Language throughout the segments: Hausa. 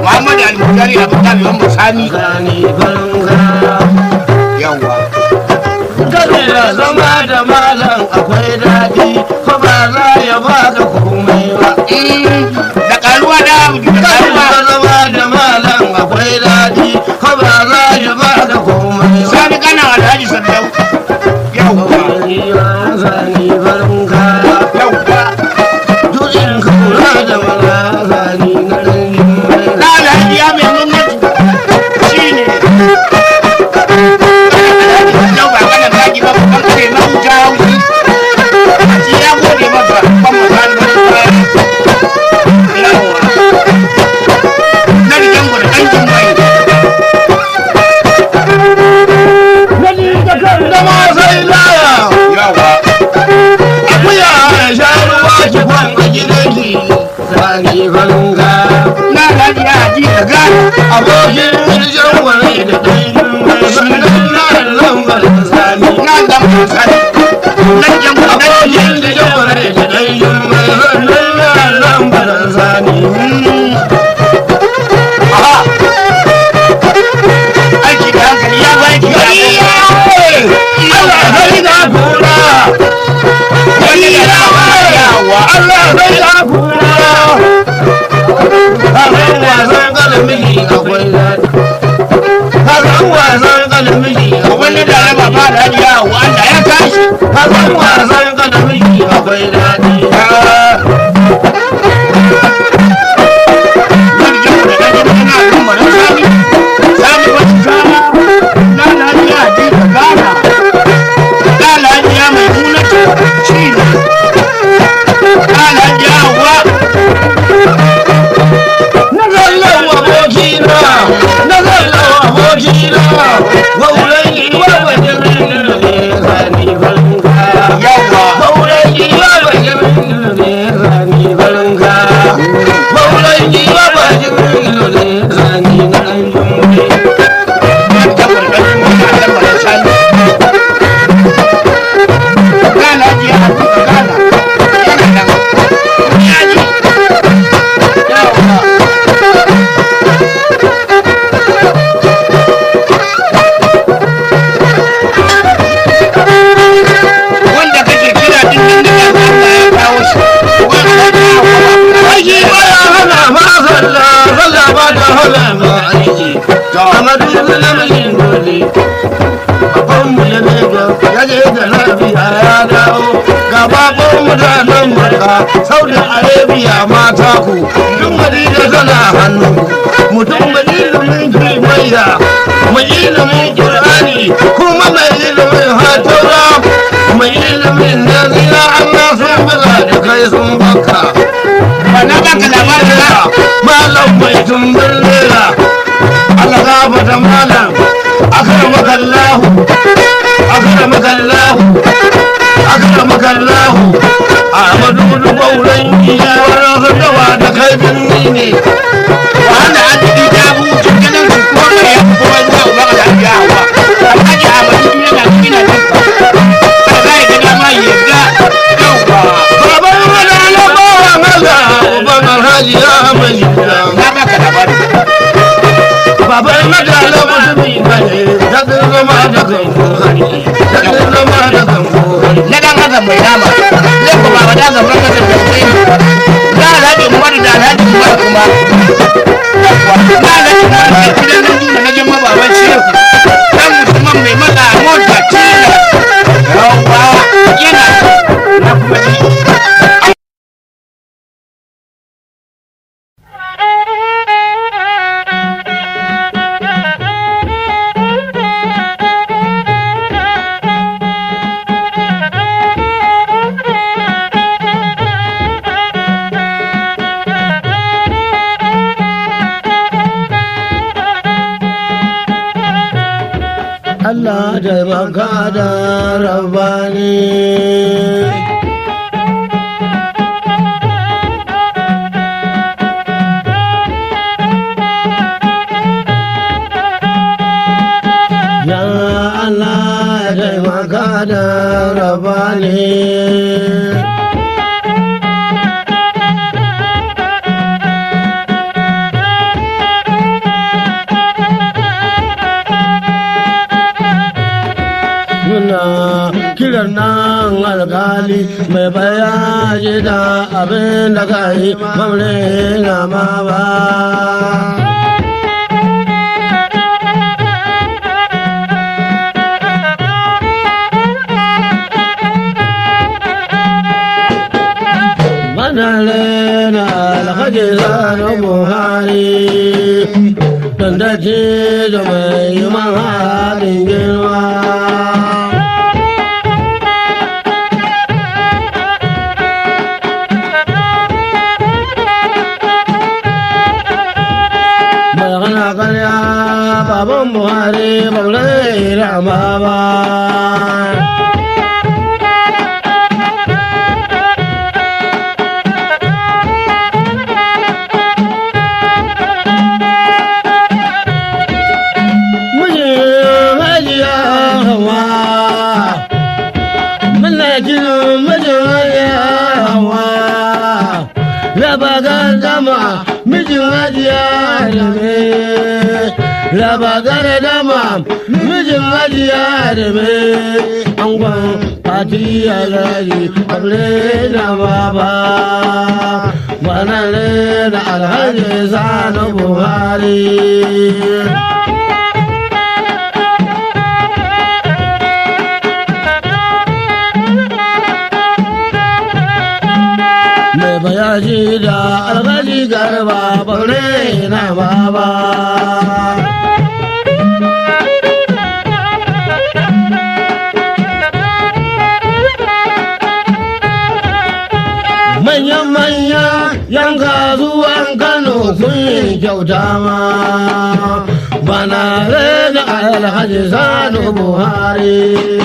Muhammad Al-Mujari Abu Talib Muhammad Sani Sani farka. yawa Kada zama da malam akwai daɗi, ko ba za ya baka komai ba. da karuwa da abu da Kada karuwa zama da malam akwai daɗi, ko ba za ya baka komai ba. Sani kana Alhaji Sandau yawa Sani farka. yawa Duk in ka kula da maza sani na rangin mai na Alhaji ya mai gwamnati shine Yau ba kana zagi ba ban kare na wuta haushi shi ya gode masa ban masani ba yawa na rigen gwada ɗan mai Nani da kan zama sai laya. yawa Akuya ya sha ruwa ki kwan a gidanki. Sani farka. na Alhaji ya haji da gani Abokin jirgin wani da ɗan mai sannan na lambar sani. na zama masani na rigen gwada ɗan Abokin jirgin wani da ɗan mai sannan na lambar sani. Aha. Aiki da hankali ya ba aiki da hankali. Allah sai da kura. Wani da rawa yawa. Allah sai da kura. Hakan wasan kalamiji akwai daɗi. Hakan wasan kalamiji akwai Wani da raba ba da hali yawa wanda ya tashi. Hakan wasan kalamiji akwai daɗi. Wani jamu da ɗan jini yana kan maran sani. Sani wata kama. Na lafiya ji da gana. Na lafiya mai munatu shi ne. Na lafiya wa. Na zallan abokina, na zallan abokina, waulan iwa wajen ne zani farka. Yawa. Waulan iwa wajen ne zani farka. Waulan iwa wajen ne zani na ɗan Wani jamu da ɗan jini yana kan maran sani. Na lafiya ji da gana. Yana nan. Ya ji. Yawa. wanda kake kira din nan da kan Allah ya kawo shi Aiki ba ya hana ma sallah, sallah ba ta hana ma aiki. Amadu namijin dole. Babanmu ya mega, ya je da lafiya ya dawo. Ga bakon mutanen Makka, Saudi Arabia mata ku. Duk Madina tana hannu. Mutum mai ilimin kimiyya, mai ilimin Qur'ani, kuma mai ilimin hatura, mai ilimin nazira Allah sun buga da kai sun baka. ba na baka labarin ba malam mai tumbin lera Allah gafata malam akramaka Allah akramaka Allah akramaka Allah Ahmadu da gauran iya wani dawa da kai binni ne wahala an ji ta bu cikin su kuma mai ya kuma zuwa ba ka lafiya hawa alhaji Ahmadu yana cikin nan ba za ya ga dama ya yarda yauwa baban wala na bawa maza uban alhaji ya mai gida na baka labarin baban madala mutumi bane ta zama da kan hari ta zama da kan hari na dan haka mai nama zai kuma ba da zama ka da sai da alhaji Umaru da alhaji Umaru kuma na alhaji Umaru da gidan nan duna na jin mababan shehu dan musulman mai maka mota tila yauwa yana na kuma ji Allah taimaka da rabani. Ya Allah taimaka da rabani. irin nan alkali mai bayaji da abin da ka yi mamre na ma ba. Madare na alhaji zanu Buhari, don da ce da mai mahalin girma. magana karya baban buhari baulai rama ba Mijin hajiya hawa Muna jin mijin hajiya hawa Raba gardama mijin hajiya da me Raba gardama mijin hajiya da me Angon fati alhaji abre na baba Wannan da alhaji sanu Buhari mai bayaji da alhaji garba baure na baba manyan manya yan kasuwan kano sun yi kyauta ma bana rena alhaji sanu buhari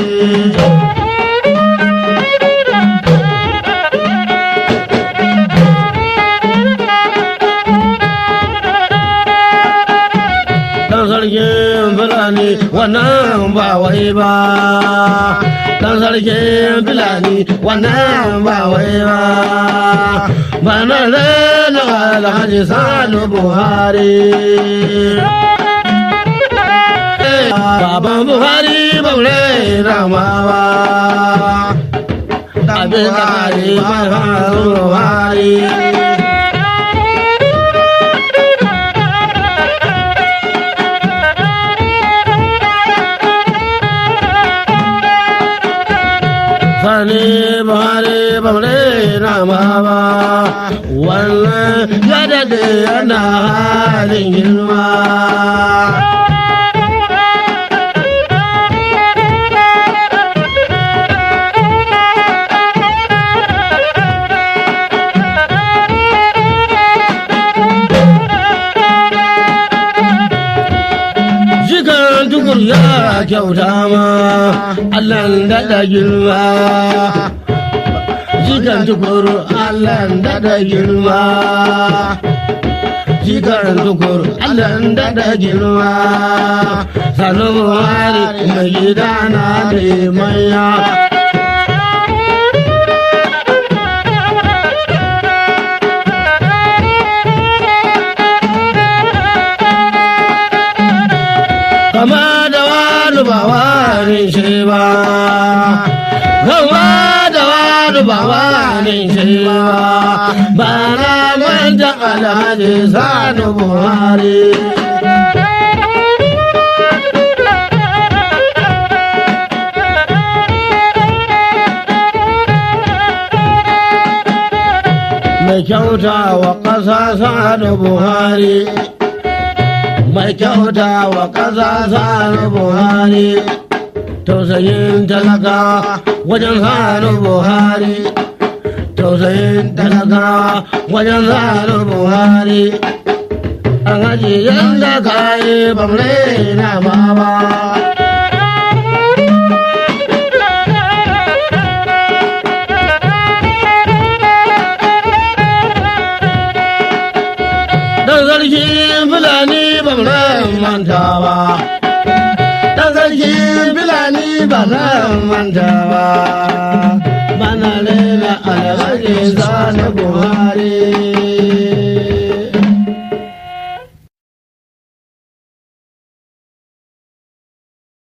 dan sarkin fulani wannan ba wai ba dan sarkin fulani wannan ba wai ba ba na rena alhaji sanu buhari baban buhari ba rena ma ba abin da ba buhari sani buhari bamre na mama wannan ya dade yana halin girma Jikan tukur ya kyauta ma Allah daɗa girma jikan tukur Allah daɗa girma jikan tukur Allah daɗa girma sanu buhari mai gida na da manya kama da wani ba wani shi ba kama da wani ba wani shi ba ba na manta alhaji sani buhari mai kyauta wa ƙasa sani buhari mai kyauta wa ƙasa sani buhari tausayin talaka wajen sani buhari tausayin talaka wajen sani buhari an haji yadda ka yi bamre na baba dan sarkin fulani ba zan manta ba dan sarkin fulani ba zan manta ba mana rena alhaji sani buhari